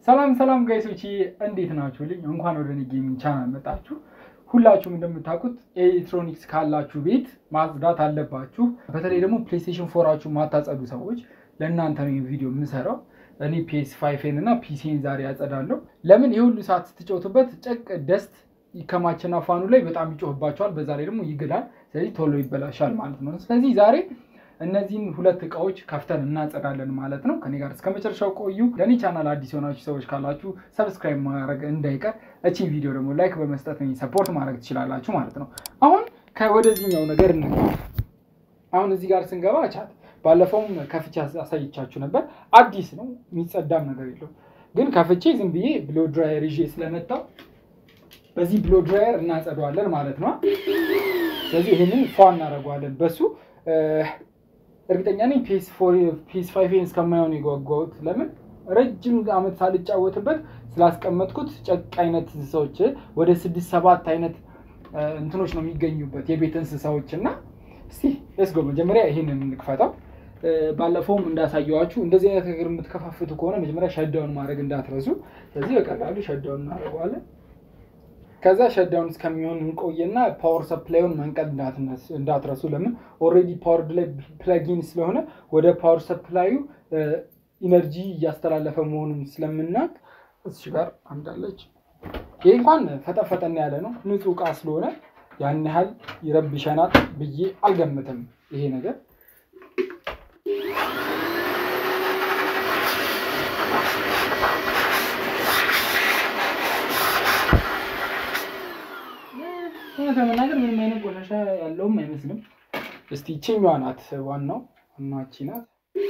ሰላም ሰላም ጋይሶች እንዴት ናችሁ? ልኝ እንኳን ወደ እኔ ጌሚንግ ቻናል መጣችሁ። ሁላችሁም እንደምታውቁት ኤሌክትሮኒክስ ካላችሁ ቤት ማጽዳት አለባችሁ። በተለይ ደግሞ ፕሌይስቴሽን ፎራችሁ ማታጸዱ ሰዎች ለእናንተ ነው ቪዲዮ የምሰራው። እኔ ፒኤስ ፋይፌን እና ፒሲን ዛሬ ያጸዳለሁ። ለምን የሁሉ ሰዓት ስትጫወቱበት ጨቅ ደስት ይከማችና ፋኑ ላይ በጣም ይጮህባቸዋል። በዛ ላይ ደግሞ ይግላል። ስለዚህ ቶሎ ይበላሻል ማለት ነው። ስለዚህ ዛሬ እነዚህን ሁለት እቃዎች ከፍተን እናጸዳለን ማለት ነው። ከኔ ጋር እስከ መጨረሻው ቆዩ። ለእኔ ቻናል አዲስ የሆናችሁ ሰዎች ካላችሁ ሰብስክራይብ ማድረግ እንዳይቀር፣ እቺ ቪዲዮ ደግሞ ላይክ በመስጠት ሰፖርት ማድረግ ትችላላችሁ ማለት ነው። አሁን ከወደዚህኛው ነገር እንግባ። አሁን እዚህ ጋር ስንገባ ቻት ባለፈውም ከፍቼ አሳይቻችሁ ነበር። አዲስ ነው የሚጸዳም ነገር የለው። ግን ከፍቼ ዝም ብዬ ብሎ ድራየር ይዤ ስለመጣው በዚህ ብሎ ድራየር እናጸደዋለን ማለት ነው። ስለዚህ ይህንን ፏ እናደርገዋለን በሱ እርግጠኛ ነኝ ፒስ ፋይቬን እስከማይሆን የጓጓሁት ለምን ረጅም ዓመት ሳልጫወትበት ስላስቀመጥኩት ጨቅ አይነት እንስሳዎች ወደ ስድስት ሰባት አይነት እንትኖች ነው የሚገኙበት የቤት እንስሳዎች እና እስቲ ለስጎ መጀመሪያ ይህንን እንክፈተው። ባለፈውም እንዳሳየዋችሁ እንደዚህ አይነት ነገር የምትከፋፍቱ ከሆነ መጀመሪያ ሸዳውን ማድረግ እንዳትረሱ። ስለዚህ በቀላሉ ሸዳውን እናደርገዋለን። ከዛ ሸዳውን እስከሚሆን እንቆየና ፓወር ሰፕላዩን መንቀል እንዳትረሱ። ለምን ኦልሬዲ ፓወርድ ላይ ፕለጊን ስለሆነ ወደ ፓወር ሰፕላዩ ኢነርጂ እያስተላለፈ መሆኑን ስለምናቅ እዚህ ጋር አንዳለች። ይህ እንኳን ፈጠፈጠን ያለ ነው፣ ንጹህ እቃ ስለሆነ ያን ያህል ይረብሸናል ብዬ አልገምትም ይሄ ነገር እውነት ለመናገር ምንም አይነት ቆሻሻ ያለውም አይመስልም። እስቲ ይችኛዋ ናት ዋናው እናቺ ናት።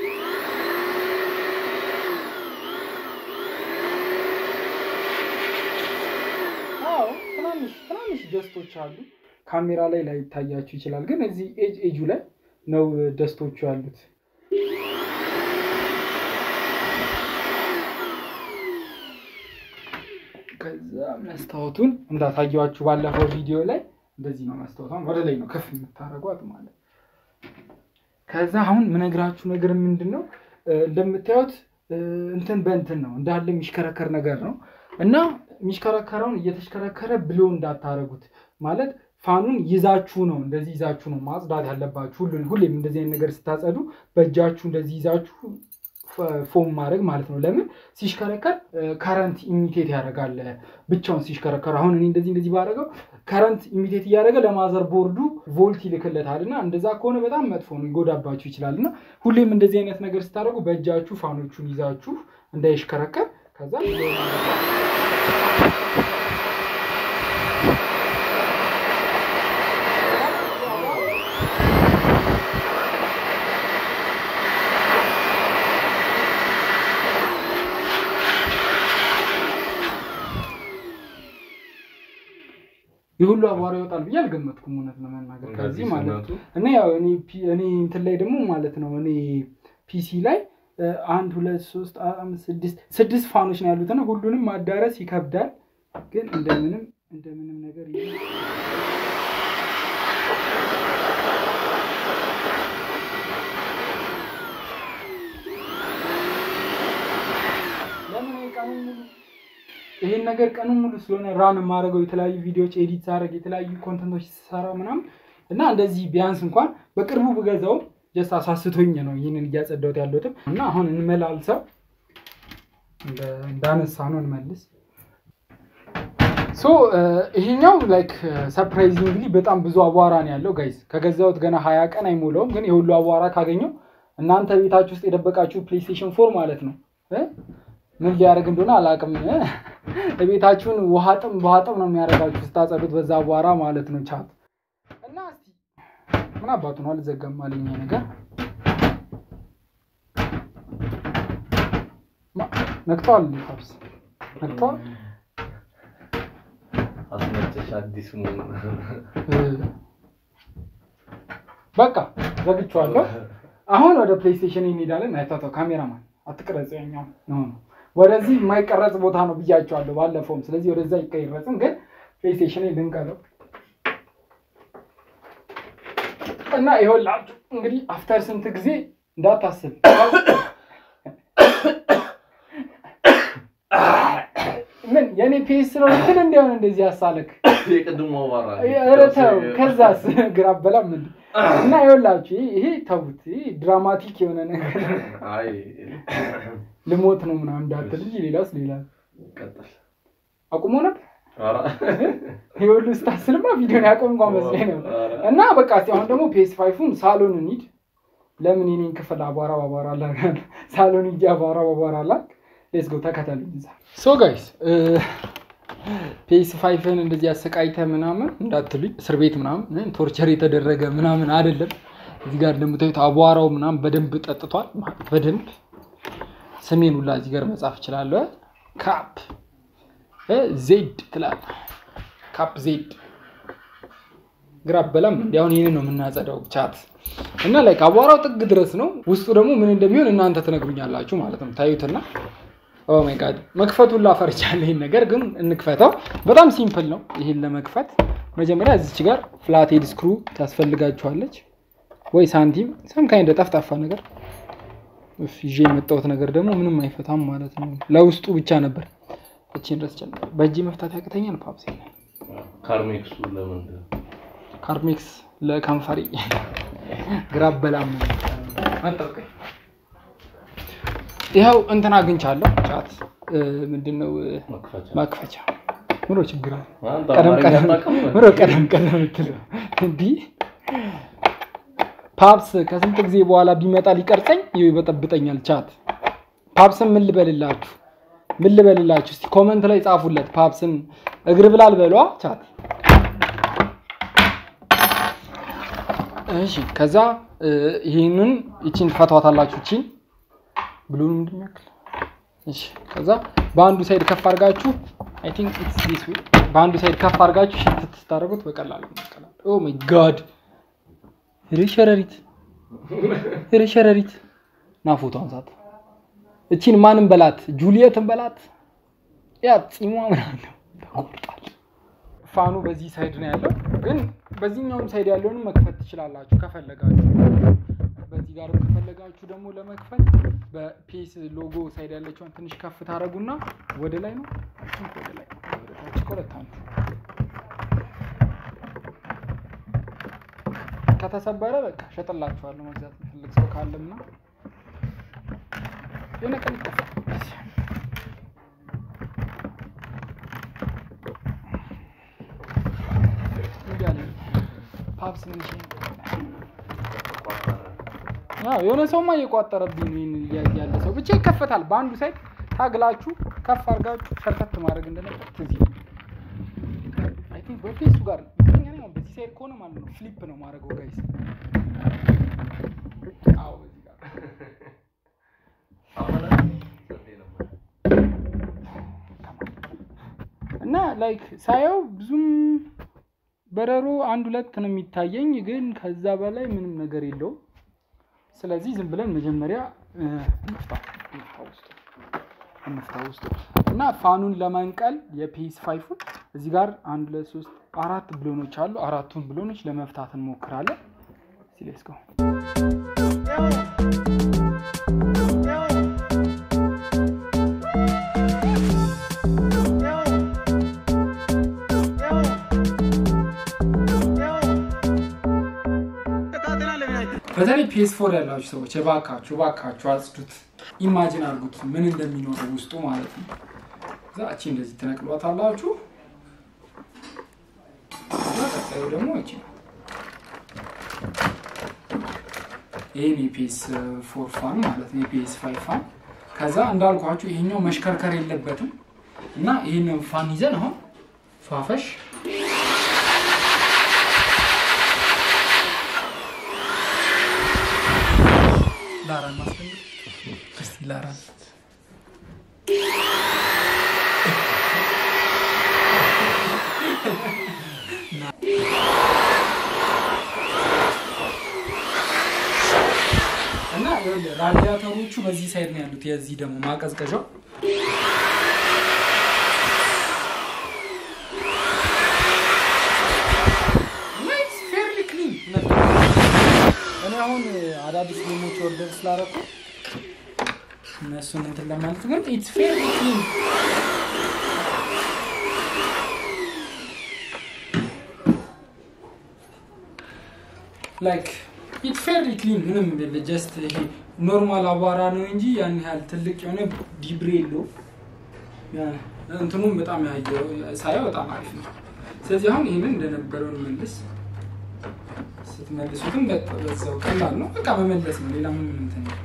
አዎ ትናንሽ ትናንሽ ደስቶች አሉ። ካሜራ ላይ ላይ ይታያችሁ ይችላል፣ ግን እዚህ ኤጅ ኤጁ ላይ ነው ደስቶቹ ያሉት። ከዛ መስታወቱን እንዳሳየዋችሁ ባለፈው ቪዲዮ ላይ እንደዚህ ነው። መስታወቷን ወደ ላይ ነው ከፍ የምታደርጓት ማለት። ከዛ አሁን ምነግራችሁ ነገር ምንድን ነው እንደምታዩት እንትን በእንትን ነው እንዳለ የሚሽከረከር ነገር ነው እና የሚሽከረከረውን እየተሽከረከረ ብሎ እንዳታረጉት ማለት ፋኑን ይዛችሁ ነው እንደዚህ ይዛችሁ ነው ማጽዳት ያለባችሁ። ሁሌም እንደዚህ አይነት ነገር ስታጸዱ በእጃችሁ እንደዚህ ይዛችሁ ፎም ማድረግ ማለት ነው። ለምን ሲሽከረከር ከረንት ኢሚቴት ያደርጋል ብቻውን ሲሽከረከር። አሁን እኔ እንደዚህ እንደዚህ ባደረገው ከረንት ኢሚቴት እያደረገ ለማዘር ቦርዱ ቮልት ይልክለታል እና እንደዛ ከሆነ በጣም መጥፎ ነው፣ ይጎዳባችሁ ይችላል። እና ሁሌም እንደዚህ አይነት ነገር ስታደርጉ በእጃችሁ ፋኖቹን ይዛችሁ እንዳይሽከረከር ከዛ የሁሉ አቧራ ይወጣል ብዬ አልገመትኩም፣ እውነት ለመናገር ከዚህ ማለት ነው። እና ያው እኔ እንትን ላይ ደግሞ ማለት ነው እኔ ፒሲ ላይ አንድ ሁለት ሶስት አምስት ስድስት ስድስት ፋኖች ነው ያሉት እና ሁሉንም ማዳረስ ይከብዳል። ግን እንደምንም እንደምንም ነገር ለምን ቀኑ ሙሉ ይሄን ነገር ቀኑን ሙሉ ስለሆነ ራን የማደርገው የተለያዩ ቪዲዮዎች ኤዲት ሳደርግ የተለያዩ ኮንተንቶች ስሰራ ምናምን እና እንደዚህ ቢያንስ እንኳን በቅርቡ ብገዛውም ጀስት አሳስቶኝ ነው ይህንን እያጸዳሁት ያለሁትም እና አሁን እንመላልሰው እንዳነሳ ነው እንመልስ። ሶ ይሄኛው ላይክ ሰርፕራይዚንግሊ በጣም ብዙ አቧራ ነው ያለው ጋይስ። ከገዛሁት ገና ሀያ ቀን አይሞላውም፣ ግን የሁሉ አቧራ ካገኘው እናንተ ቤታችሁ ውስጥ የደበቃችሁ ፕሌይስቴሽን ፎር ማለት ነው ምን ሊያደርግ እንደሆነ አላውቅም። ቤታችሁን ውሃ ጥም በውሃ ጥም ነው የሚያደርጋችሁ ስታጸዱት በዛ አቧራ ማለት ነው። ቻት እና እስኪ ምን አባቱ ነው አልዘጋም አለኝ ነገር ነክተዋል። ካብስ ነክተዋል። አስመጨሽ አዲሱ በቃ ዘግቼዋለሁ። አሁን ወደ ፕሌይስቴሽን እንሄዳለን። አይታተው ካሜራማን አትቅረጽ ያኛው ነው ወደዚህ የማይቀረጽ ቦታ ነው ብያቸዋለሁ ባለፈውም። ስለዚህ ወደዛ ይቀይረጽም፣ ግን ፕሌይስቴሽን ልንቀረው እና ይኸውላችሁ እንግዲህ አፍተር ስንት ጊዜ እንዳታስብ የእኔ ፔስ ነው ግን እንዲሆን እንደዚህ ያሳለክ የቅድሞ አቧራ ኧረ ተው። ከዛስ ግራ በላም እንዲ እና ይኸውላችሁ ይሄ- ይሄ ተውት። ይሄ ድራማቲክ የሆነ ነገር አይ ልሞት ነው ምናምን እንዳትል እንጂ ሌላስ ሌላ ቀጥል። አቁሞ ነበር። ኧረ ይኸውሉ ስታስልማ ቪዲዮን ያቆም እንኳን መስሎኝ ነበር። ኧረ እና በቃ እስኪ አሁን ደግሞ ፔስ ፋይፉን ሳሎን እንሂድ። ለምን የኔን ክፍል አቧራ ባቧራ አላ ሳሎን ሂጅ አቧራ ባቧራ አላ ሌስ ጎ ተከተሉኝ። እዛ ሶ ጋይስ ፔስ ፋይፍን እንደዚህ አሰቃይተ ምናምን እንዳትሉኝ እስር ቤት ምናምን ቶርቸር የተደረገ ምናምን አይደለም። እዚህ ጋር እንደምታዩት አቧራው ምናምን በደንብ ጠጥቷል። በደንብ ስሜን ሁላ እዚህ ጋር መጻፍ እችላለሁ። ካፕ ዜድ ትላለህ። ካፕ ዜድ ግራ በላም እንዲ አሁን ይህንን ነው የምናጸዳው ቻት እና ላይ አቧራው ጥግ ድረስ ነው። ውስጡ ደግሞ ምን እንደሚሆን እናንተ ትነግሩኛላችሁ ማለት ነው። ታዩትና ኦ ማይ ጋድ መክፈቱን ላፈርቻለሁ። ይህን ነገር ግን እንክፈተው። በጣም ሲምፕል ነው። ይህን ለመክፈት መጀመሪያ እዚች ጋር ፍላቴድ ስክሩ ታስፈልጋችኋለች ወይ ሳንቲም ሰም ካይንደ ጠፍጣፋ ነገር እፍ፣ ይዤ የመጣሁት ነገር ደግሞ ምንም አይፈታም ማለት ነው። ለውስጡ ብቻ ነበር። እቺን ድረስ ጨምር። በእጅ መፍታት ያቅተኛል ፓፕሴ ካርሜክሱ ለምንድን ነው? ካርሜክስ ለከንፈሪ ግራ በላም መጠቀኝ ይኸው እንትን አግኝቻለሁ። ቻት ምንድን ነው መክፈቻ ማክፈቻ ምሮ ችግር አለ። አንተ ቀደም አማርኛ ቀደም አታውቅም? ምሮ ቀደም ቀደም የምትለው እንዲህ ፓፕስ ከስንት ጊዜ በኋላ ቢመጣ ሊቀርጸኝ ይኸው ይበጠብጠኛል። ቻት ፓፕስን ምን ልበልላችሁ? ምን ልበልላችሁ? እስቲ ኮመንት ላይ ጻፉለት። ፓፕስን እግር ብላል በሏ ቻት እሺ ከዛ እ፣ ይህንን ይቺን ትፈቷታላችሁ። ይቺን ብሉን እንደሚያክል እሺ። ከዛ በአንዱ ሳይድ ከፍ አድርጋችሁ አይ ቲንክ ኢትስ ዲስ ዌይ በአንዱ ሳይድ ከፍ አድርጋችሁ ሽት ስታደርጉት በቀላሉ ይቀላል። ኦ ማይ ጋድ ኧረ ሸረሪት ኧረ ሸረሪት ና ፎቶ አንሳት። እቺን ማንም በላት ጁሊየትን በላት ያ ፂሟ ምናምን ነው ተቆርጣል። ፋኑ በዚህ ሳይድ ነው ያለው፣ ግን በዚህኛውም ሳይድ ያለውንም መክፈት ትችላላችሁ ከፈለጋችሁ። በዚህ ጋር ከፈለጋችሁ ደግሞ ለመክፈት በፒስ ሎጎ ሳይድ ያለችውን ትንሽ ከፍ ታደርጉና ወደ ላይ ነው ወደ ላይ ወደ ታች ቆረታ ነው። ከተሰበረ በቃ ሸጥላችኋለሁ። መግዛት የሚፈልግ ሰው ካለምና የሆነ ቀን ይከፈል። እንዲህ አለ ፓፕስ ምን ይሻላል? አዎ የሆነ ሰውማ እየቋጠረብኝ ነው። ይሄን እያየ ያለ ሰው ብቻ ይከፈታል። በአንዱ ሳይድ ታግላችሁ ከፍ አድርጋችሁ ሸርተት ማድረግ እንደነበር ትዝ ይለኛል። አይ ቲንክ በፌሱ ጋር ነው። እርግጠኛ ነኝ አሁን በዚህ ሳይድ ከሆነ ማለት ነው ፍሊፕ ነው ማድረገው ጋይስ። አዎ በዚህ ጋር እና ላይክ ሳየው ብዙም በረሮ አንድ ሁለት ነው የሚታየኝ፣ ግን ከዛ በላይ ምንም ነገር የለውም። ስለዚህ ዝም ብለን መጀመሪያ እ፣ እንፍታ እንፍታ ውስጡ እንፍታ ውስጡ እና ፋኑን ለመንቀል የፒስ ፋይፉን እዚህ ጋር አንድ ሁለት ሶስት አራት ብሎኖች አሉ። አራቱን ብሎኖች ለመፍታት እንሞክራለን። እስኪ ሌትስ ጎ በተለይ ፒኤስ ፎር ያላችሁ ሰዎች እባካችሁ እባካችሁ አጽዱት። ኢማጂን አድርጉት ምን እንደሚኖረው ውስጡ ማለት ነው። እዛ እቺ እንደዚህ ትነቅሏታላችሁ። እዛ ቀጣዩ ደግሞ እቺ ናት። ይህን የፒኤስ ፎር ፋን ማለት ነው፣ የፒኤስ ፋይቭ ፋን። ከዛ እንዳልኳችሁ ይሄኛው መሽከርከር የለበትም እና ይህንን ፋን ይዘን አሁን ፋፈሽ ላራን ማስፈልግ እስቲ ላራን እና ይኸውልህ ራዲያተሮቹ በዚህ ሳይድ ነው ያሉት። የዚህ ደግሞ ማቀዝቀዣው ናይስ ፌርሊ ክሊን እኔ አሁን አዳዲስ ጌሞች ኦርደር ስላደረኩ እነሱን እንትን ለማለት ግን ኢትስ ፌርሊ ክሊን ላይክ ኢት ፌሪ ክሊን ምንም የለ ጀስት ይሄ ኖርማል አቧራ ነው እንጂ ያን ያህል ትልቅ የሆነ ዲብሬ የለው እንትኑም በጣም ያየው ሳየው በጣም አሪፍ ነው ስለዚህ አሁን ይህንን እንደነበረውን መልስ ስትመልሱትም በ- በዛው ቀላል ነው በቃ መመለስ ነው ሌላ ምንም እንትን የለም።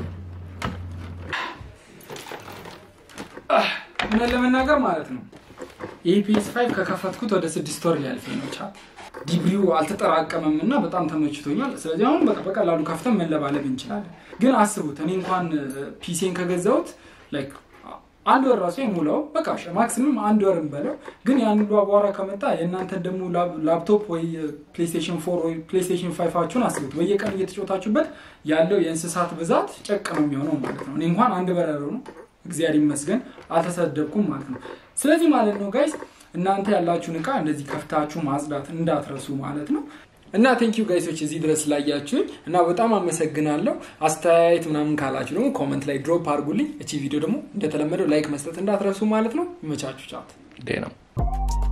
አህ፣ እውነት ለመናገር ማለት ነው ይህ ፒኤስ ፋይቭ ከከፈትኩት ወደ ስድስት ወር ሊያልፈኝ ነው ቻ ዲግሪው አልተጠራቀመም እና በጣም ተመችቶኛል ስለዚህ አሁን በቃ በቀላሉ ከፍተን መለባለብ እንችላለን ግን አስቡት እኔ እንኳን ፒሲን ከገዛሁት ላይክ አንድ ወር ራሱ የሙላው በቃ ማክሲምም አንድ ወር እንበለው ግን ያን ሁሉ አቧራ ከመጣ የእናንተን ደግሞ ላፕ- ላፕቶፕ ወይ ፕሌስቴሽን ፎር ወይ ፕሌስቴሽን ፋይፋችሁን አስቡት በየቀን እየተጫወታችሁበት ያለው የእንስሳት ብዛት ጨቅ ነው የሚሆነው ማለት ነው እኔ እንኳን አንድ በረሮ ነው እግዚአብሔር ይመስገን አልተሰደብኩም ማለት ነው ስለዚህ ማለት ነው ጋይስ እናንተ ያላችሁን እቃ እንደዚህ ከፍታችሁ ማጽዳት እንዳትረሱ ማለት ነው እና ቴንክ ዩ ጋይሶች እዚህ ድረስ ላያችሁኝ እና በጣም አመሰግናለሁ አስተያየት ምናምን ካላችሁ ደግሞ ኮመንት ላይ ድሮፕ አድርጉልኝ እቺ ቪዲዮ ደግሞ እንደተለመደው ላይክ መስጠት እንዳትረሱ ማለት ነው ይመቻችሁ ቻት ዴ ነው